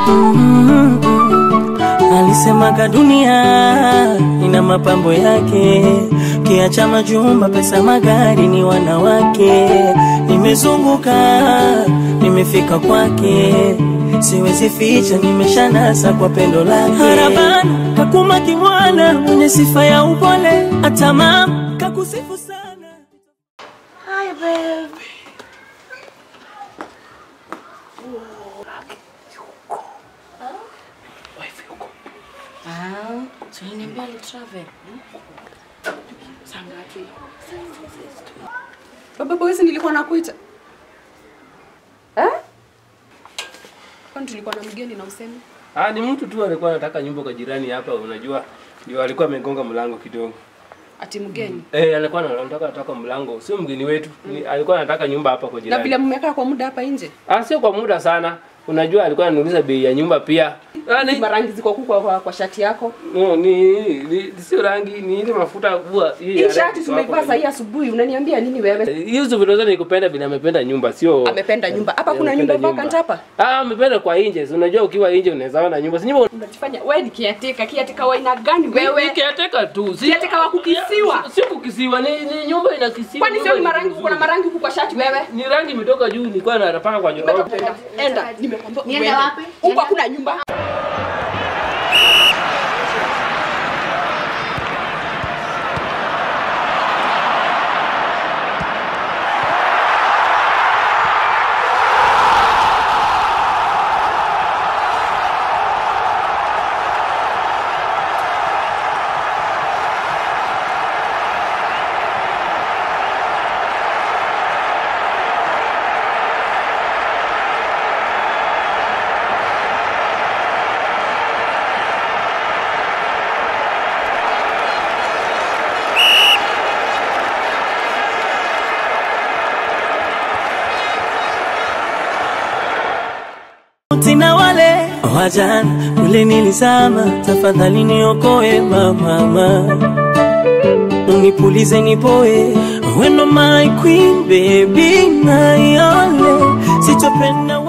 Mm, Alisemaga dunia ina mapambo yake, kiacha majumba, pesa, magari ni wanawake. Nimezunguka, nimefika kwake, siwezi ficha, nimeshanasa kwa pendo lake. Harabana kakuma kimwana, mwenye sifa ya upole, hata mama kakusifu sana. Hi, babe. Ah, so uliniambia ali travel. Saa ngapi? Baba boys nilikuwa nakuita. Eh? Kwani tulikuwa na mgeni na usemi? Ah, ni mtu tu alikuwa anataka nyumba kwa jirani hapa, unajua. Ndio alikuwa amegonga mlango kidogo. Ati mgeni. Eh, alikuwa anataka anataka mlango. Sio mgeni wetu. Ni, alikuwa anataka nyumba hapa kwa Na vile jirani. mmekaa kwa muda hapa nje. Ah, sio kwa muda sana. Unajua alikuwa ananiuliza bei ya nyumba pia. Ah, ni, Marangi ziko huku kwa, kwa, kwa shati yako. no, ni, ni sio rangi, ni ile mafuta huwa hii. Hii ya shati rangi iko tumeivaa hapo. saa hii asubuhi. Unaniambia nini wewe? Hizo vitu zote nikupenda vile amependa nyumba, sio Amependa nyumba. Hapa kuna amependa nyumba vacant hapa? Ah, amependa kwa nje. Si Unajua ukiwa nje unaweza ona nyumba. Si nyumba Unajifanya wewe ni kiateka, kiateka wa aina gani wewe? Nikiateka tu. Si Kiateka wa kukisiwa. Si kukisiwa, ni, ni nyumba inakisiwa. Kwani nyumba sio ni marangi kitu uko na nzuri. marangi huku kwa shati wewe? Ni rangi imetoka juu, nilikuwa napaka kwa nyoroka. Enda, enda, nimekwambia Niende uende. wapi? Huku Niende- hakuna nyumba. Tina wale wajana ule nilizama, tafadhali niokoe mama, unipulize nipoe, weno my queen baby, my only, sitopenda